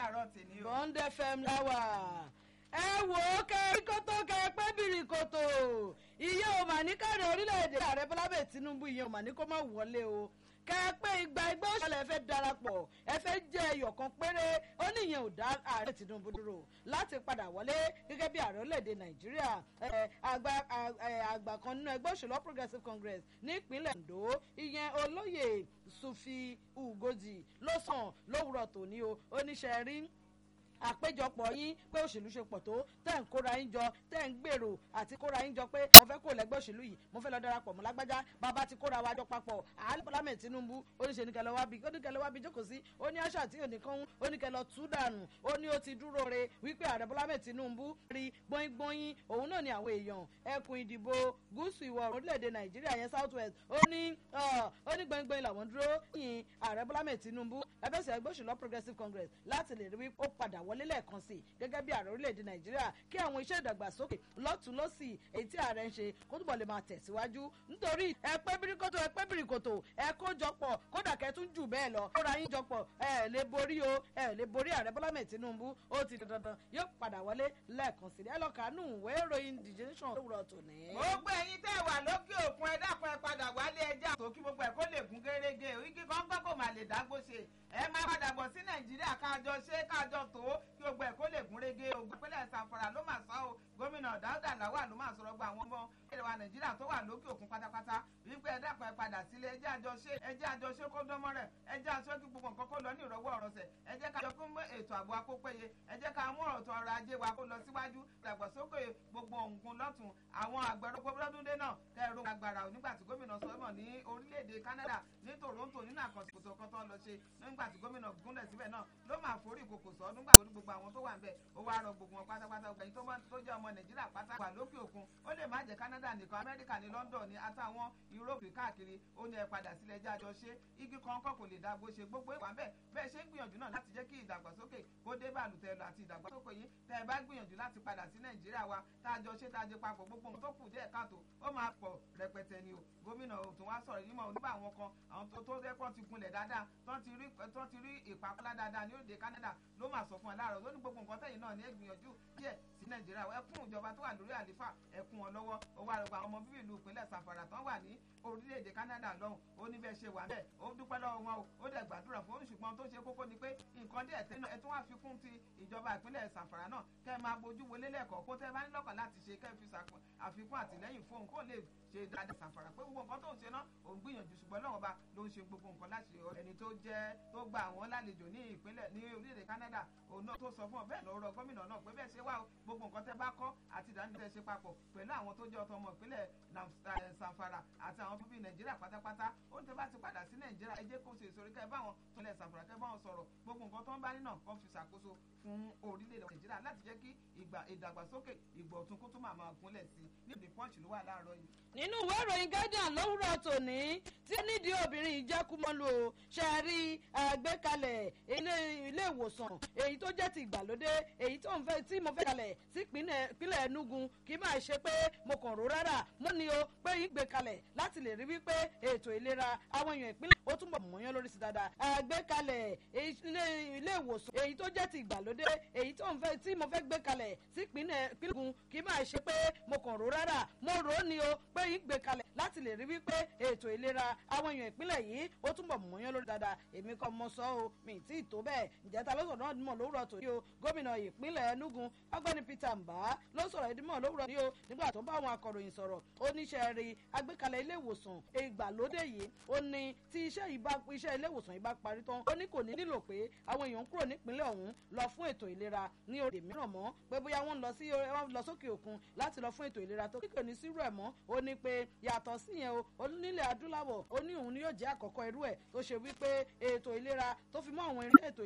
láàárọ̀ tèmi o. bond fm láwà ẹ wò ó kẹ kótó kẹ pé bìrì kòtò iye ò mà ní káàdì orílẹ̀-èdè ààrẹ bọ́lá bẹ́ẹ̀ tinubu iye ò mà ní kó má wọlé o kẹ pé igba ẹgbẹ́ òṣèlú ẹ fẹ́ darapọ̀ ẹ fẹ́ jẹ́ ẹyọ̀ kan péré ó ní ìyẹn ò dá ààrẹ tinubu dúró láti padà wọlé gẹ́gẹ́ bí ààrẹ orílẹ̀-èdè nàìjíríà àgbà kan nínú ẹgbẹ́ òṣèlú progressive congress nípínlẹ̀ ondo ìyẹn olóyè sufi ugoji ló sàn lówùrọ̀ tòní o oníṣẹ́ rí àpéjọpọ̀ yín pé òṣèlú ṣe pọ̀ tó tẹ̀ ń kóra yín jọ tẹ̀ ń gbèrò àti kóra yín jọ pé mo fẹ́ kó lẹ́gbẹ́ òṣèlú yìí mo fẹ́ lọ darapọ̀ mọ́ lágbájá bàbá ti kóra wa jọ papọ̀ àálẹ́ bọ́lámẹ̀ tinubu oníṣẹ́ nìkẹ́lẹ́ wá bí oníkẹ́lẹ́ wá bí jókòó sí ó ní àṣà tí òníkan oníkẹ́lẹ́ tú dànù ó ní ó ti dúró re wípé ààrẹ bọ́lámẹ̀ tinubu rí gbọ́ngbọ́nyín òun náà ni àwọn èèyàn ẹkùn ìdìbò gúúsù ìwọ̀ orílẹ̀-èdè nàìjíríà yẹn south west ó ní ó ní gbọ́ngbọ́n làwọn dúró yìn ààrẹ bọ́lámẹ̀ tinubu ẹgbẹ́sẹ̀ ẹgbẹ́ òṣèlú progressive congress láti lè rí wípé ó padà wọlé lẹ́ẹ̀kan sí gẹ́gẹ́ bí ààrẹ orílẹ̀-èdè nàìjíríà kí àwọn iṣẹ́ ìdàgbàsókè lọ́tún lọ́sì èyí tí ààrẹ ń ṣe kó túbọ̀ lè máa tẹ̀síwájú nítorí ẹpẹ́ bíríkòtò ẹpẹ́ bíríkòtò ẹ kó jọpọ̀ kódà kẹtún jù bẹ́ẹ̀ lọ kóra yín jọpọ̀ ẹ lè borí o ẹ lè borí ààrẹ bọ́lá mẹ́ tinubu ó ti dandan yóò padà wọlé lẹ́ẹ̀kan sí ẹ lọ kàánú ìwé ìròyìn the nation lówùrọ̀ tòní. gbogbo ẹyin tẹ́ wà lókè òkun ẹ dákun ẹ padà wálé ẹja tó kí gbogbo ẹ kó lè gún gérégé igi kan gbọ́ kó má lè dágbó ṣe ẹ máa padà bọ̀ sí nàìjíríà káàjọ ṣe káàjọ tó kí gbogbo ẹ kó lè gún régé ogun pínlẹ̀ sanfara ló máa sọ o gómìnà dáúdà làwà ló máa sọ̀rọ̀ gba àwọn ọmọ ilẹ̀ wa nàìjíríà tó wà lókè òkun pátápátá wípé ẹ dákun ẹ padà sílé ẹjẹ́ àjọṣe ẹjẹ́ àjọṣe kó dánmọ́ rẹ̀ ẹjẹ́ àṣọ kí gbogbo nǹkan kó lọ ní ìrọ̀wọ́ ọ̀rọ̀sẹ̀ ẹ jẹ́ ká jọ kó mú ètò ààbò akópéye ẹ jẹ́ ká mú ọ̀tọ̀ ọrọ̀ ajé wa kó lọ síwájú ìdàgbàsókè gbogbo nǹkan lọ́tún àwọn àgbẹ̀rọ gbọ́dọ́dúndé náà kẹrù agbára nígbà tí gómìnà sọ́mọ̀ ní orílẹ̀-èdè Canada ní Toronto nínú àkànṣe kan tó lọ ṣe nígbà tí gómìnà gúnlẹ̀ síbẹ̀ náà ló máa forí ìkòkò sọ nígbà tó ní gbogbo àwọn tó wà ń bẹ̀ ó wá rọ gbogbo wọn pátápátá gbẹ̀yìn tó jẹ́ ọmọ Nàìjíríà pátá wà lókè òkun ó lè má jẹ́ Canada nìkan Amẹ́ríkà ní London ní àtàwọn Europe káàkiri ó ní ẹ padà sílẹ̀ ẹjẹ́ àjọ ṣe igi kan kọ́ kò lè dá bó ṣe gbogbo ìwà bẹ́ẹ̀ bẹ́ẹ̀ ṣe ń gbìyànjú náà láti jẹ́ kí ìdàgbàsókè kó dé bàlùtẹ̀ lọ àti ìdàgbàsókè yìí tẹ́ ẹ bá gbìyànjú láti padà sí Nàìjíríà wa tá a jọ ṣe tá a jẹ papọ̀ gbogbo ohun tó kù díẹ̀ káàtó ó máa pọ̀ rẹpẹtẹ ni o gómìnà òtún wá sọ̀rọ̀ yìí mọ̀ nígbà àwọn kan àwọn tó tó rẹ́pọ̀ ti gunlẹ̀ dáadáa tó ti rí tó ti rí ìpàkọ́lá dáadáa ní òde Canada ló máa sọ fún ẹ láàárọ̀ lónìí gbogbo nǹkan tẹ̀yìn náà ní ìgbìyànjú díẹ̀ sí Nàìjíríà ẹkún ìjọba tó wà lórí àlífà ẹkún wọn lọ́wọ́ owó àrùkọ àwọn ọmọ bíbí ìlú ìpínlẹ̀ Sàfàrà tán wà ní orílẹ̀-èdè Canada lọ́hùn ó ní bẹ́ẹ̀ ṣe wà bẹ́ẹ̀ ó dúpẹ́ lọ́wọ́ wọn o ó dẹ̀ gbàdúrà fún oníṣùgbọ́n tó ṣe kókó ni pé nǹkan díẹ̀ tẹ́nu ẹ̀ tún wá fi kún ti ìjọba ìpínlẹ̀ Sàfàrà náà kẹ́ ẹ máa bójú wọlé lẹ́ẹ̀kọ́ kó tẹ́ bá ní lọ́kàn láti ṣe kẹ́ ẹ fi àfikún àtìlẹ́yìn fóun kó lè ṣe dáadáa Sàfàrà pé gbogbo nǹkan tó ń ṣe náà òun gbìyànjú ṣùgbọ́n lọ́wọ́ bá ló ń ṣe gbogbo nǹkan láti ẹni tó jẹ́ tó gba àwọn lálejò ní ìpínlẹ̀ ní orílẹ̀-èdè Canada òun náà tó sọ fún ọ bẹ́ẹ̀ lọ́rọ̀ gómìnà náà pé bẹ́ẹ̀ ṣe wá gbogbo nǹkan tẹ́ bá kọ́ àti ìdánilẹ́ ṣe papọ̀ pẹ̀lú àwọn tó jẹ́ ọ̀tọ̀ ọmọ ìpínlẹ̀ Sàfàrà àti àwọn bíbí Nàìjíríà pátápátá ó ní tẹ́ bá ti padà sí Nàìjíríà ẹ jẹ́ kó ṣe ìsorí kẹ́ báwọn tó lẹ̀ Sàfàrà kẹ́ báwọn sọ̀rọ̀ gbogbo nǹkan tó ń bá nínà kan fi ṣàkóso fún orílẹ̀-èdè Nàìjíríà láti jẹ́ kí ìdàgbàsókè ìgbọ̀tún kó tó máa máa gúnlẹ̀ sí ní ìdí pọ́ǹchì ló wà láàárọ̀ yìí. nínú ìwé ìròyìn Guardian lówùrọ̀ tòní tí nídìí obìnrin ìjẹ́kùmọ́lò ṣe rí àgbékalẹ̀ ilé ìwòsàn èyí tó jẹ́ ti ìgbàlódé èyí tó ń fẹ́ tí mo fẹ́ kalẹ̀ sí ìpínlẹ̀ Enugu kì í máa ṣe pé mo kàn rò rárá mo ní o pé ìgbé kalẹ̀ láti lè rí wípé ètò ìlera àwọn èèyàn ìpínlẹ̀ ó túnbọ̀ mọ̀yán lórí sí dáadáa àgbékalẹ̀ ilé ìwòsàn èyí tó jẹ́ ti ìgbàlódé èyí tó ń fẹ́ tí mo fẹ́ gbé kalẹ̀ sí ìpínlẹ̀ Enugu kì í máa ṣe pé mo kàn rò rárá mo rò ó ní o pé ìgbé kalẹ̀ láti lè rí wípé ètò ìlera àwọn èèyàn ìpínlẹ̀ yìí ó túnbọ̀ mọ̀yán lórí dáadáa èmi kọ́ mo sọ o mi tí ì tó bẹ́ẹ̀ ǹjẹ́ ta ló sọ̀rọ̀ náà mọ̀ lówùrọ̀ tòní o gómìnà ìpínlẹ̀ Enugu ọgbẹ́ni Peter Mbah ló sọ̀rọ̀ ìdímọ̀ lówùrọ̀ ní o nígbà tó bá àwọn akọ̀ròyìn sọ̀rọ̀ oníṣẹ́ rí agbékalẹ̀ ilé ìwòsàn ìgbàlódé yìí ó ní tí iṣẹ́ ìbá iṣẹ́ ilé ìwòsàn ìbá parí tán ó ní kò ní nílò pé àwọn èèyàn ń kúrò nípínlẹ̀ ọ̀hún lọ fún ètò ìlera ní òde mìíràn mọ́ pé bóyá wọ́n lọ sí wọ́n lọ sókè òkun láti lọ fún ètò ìlera tó kíkò ní sírú ẹ̀ mọ́ ó ní pé yàtọ̀ síyẹn o onílẹ̀ adúláwọ̀ ó ní òun ni yóò jẹ́ àkọ́kọ́ irú ẹ̀ tó ṣe wípé ètò ìlera tó fi mọ́ àwọn eré ètò